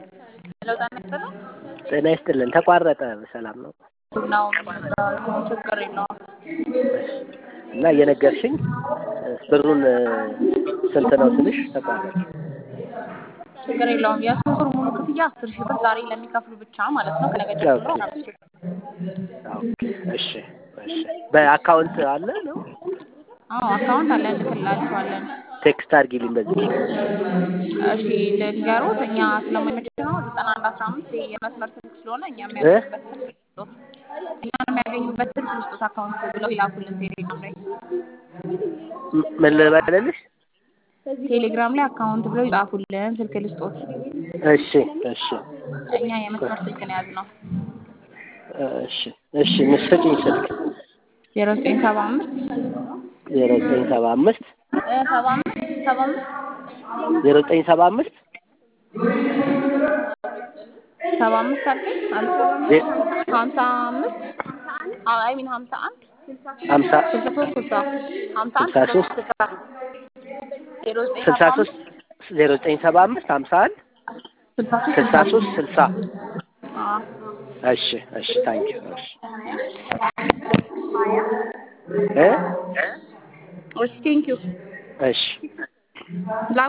ሄሎ ጤና ይስጥልኝ። ጤና ይስጥልን። ተቋረጠ። ሰላም ነው ነው ችግር የለውም። እሺ። እና እየነገርሽኝ ብሩን ስንት ነው ስልሽ ተቋረጠ። ችግር የለውም። የሶስት ወር ሙሉ ክፍያ አስር ሺህ ብር ዛሬ ለሚከፍሉ ብቻ ማለት ነው። ከነገ ጀምሮ ኦኬ። አምስት ሺህ ብር። ኦኬ። እሺ እሺ። በአካውንት አለ ነው አዎ አካውንት አለ እንልክላችኋለን። ቴክስት አድርጊልኝ በዚህ እሺ ልንገሩት እኛ ስለማይመች ነው ዘጠና አንድ አስራ አምስት የመስመር ስልክ ስለሆነ እኛ የሚያገኙበት ስልክ ልስጦት እኛ የሚያገኙበት ስልክ ልስጦት አካውንት ብለው ይላኩልን ቴሌግራም ላይ ም- ምን ልበልልሽ? ቴሌግራም ላይ አካውንት ብለው ይጻፉልን ስልክ ልስጦት እሺ እሺ እኛ የመስመር ስልክ ነው የያዝነው እሺ እሺ ስጪኝ ስልክ ዜሮ ዘጠኝ ሰባ አምስት ዜሮ ዘጠኝ ሰባ አምስት ሰባ አምስት ሰባ አምስት ዜሮ ዘጠኝ ሰባ አምስት ሰባ አምስት አልከኝ አልሰማም ዜ- ሀምሳ አምስት አይ ሚን ሀምሳ አንድ ሀምሳ ስልሳ ሶስት ስልሳ ሀምሳ አንድ ስልሳ ሶስት ስልሳ ዜሮ ዘጠኝ ስልሳ ሰባ ሶስት ዜሮ ዘጠኝ ሰባ አምስት ሀምሳ አንድ ስልሳ ሶስት ስልሳ ሶስት ስልሳ አዎ እሺ እሺ ታንኪዩ እሺ እ እሺ ቴንኪው እሺ